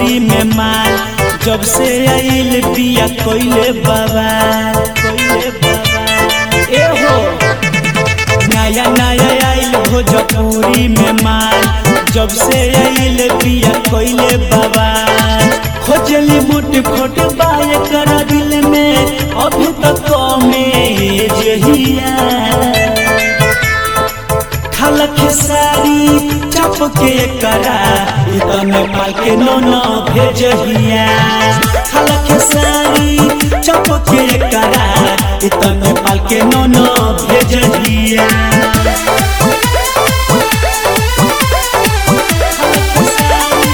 पूरी में माल जब से आइल पिया कोइले बाबा कोइले बाबा ए हो नया नया आइल भोजपुरी में माल जब से आइल पिया कोइले बाबा खोजली मुठ खोट बाय कर दिल में अभी तक में जहिया खलक सारी चप के करा इतने पाल के नो नो भेजहिया खलक सारी चप के करा इतने पाल के नो नो भेजहिया खलक सारी,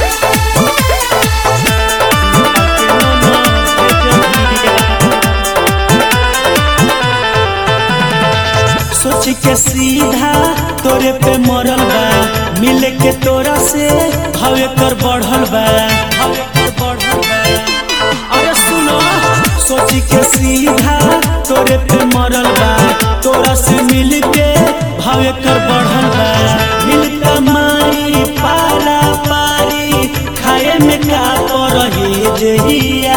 सोच के सीधा तोरे पे मरल बा मिल के तोरा से हवे कर बढ़ल बा हवे कर बढ़ल बा अरे सुनो सोच के सीधा तोरे पे मरल बा तोरा से मिल के भावे कर बढ़ल बा मिल कमाई पाला पारी खाए में का रही जहिया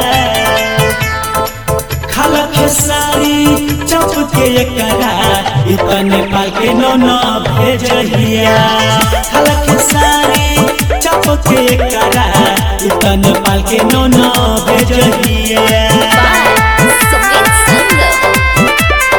खलक सारी चप के करा इतने पाल के नो नो भेजहिया खलक सारी चप के करा इतने पाल के नो नो भेजहिया Samit Sangam.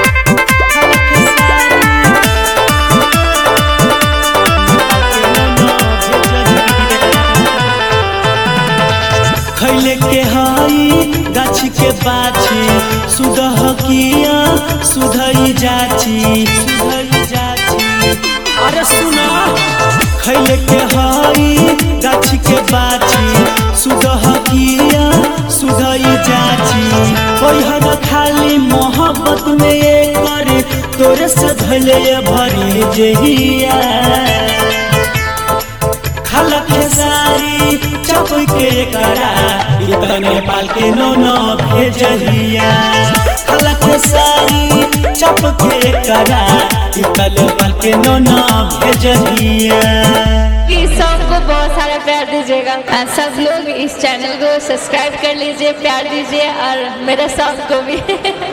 खैले के हई गाछ के बाछी सुदह किया सुधई जाची सुधई जाची अरे सुना खैले के हई गाछ के बाछी सुदह किया सुधई जाची पहिर खाली मोहब्बत में ये करे तोरे से धले भरी जहिया खलक सारी चप के करा इतने पाल के नो नो भेजहिया खलक सारी चप के करा इतने पाल के नो नो भेजहिया इस सॉन्ग को बहुत सारा प्यार दीजिएगा और सब लोग इस चैनल को सब्सक्राइब कर लीजिए प्यार दीजिए और मेरे सॉन्ग को भी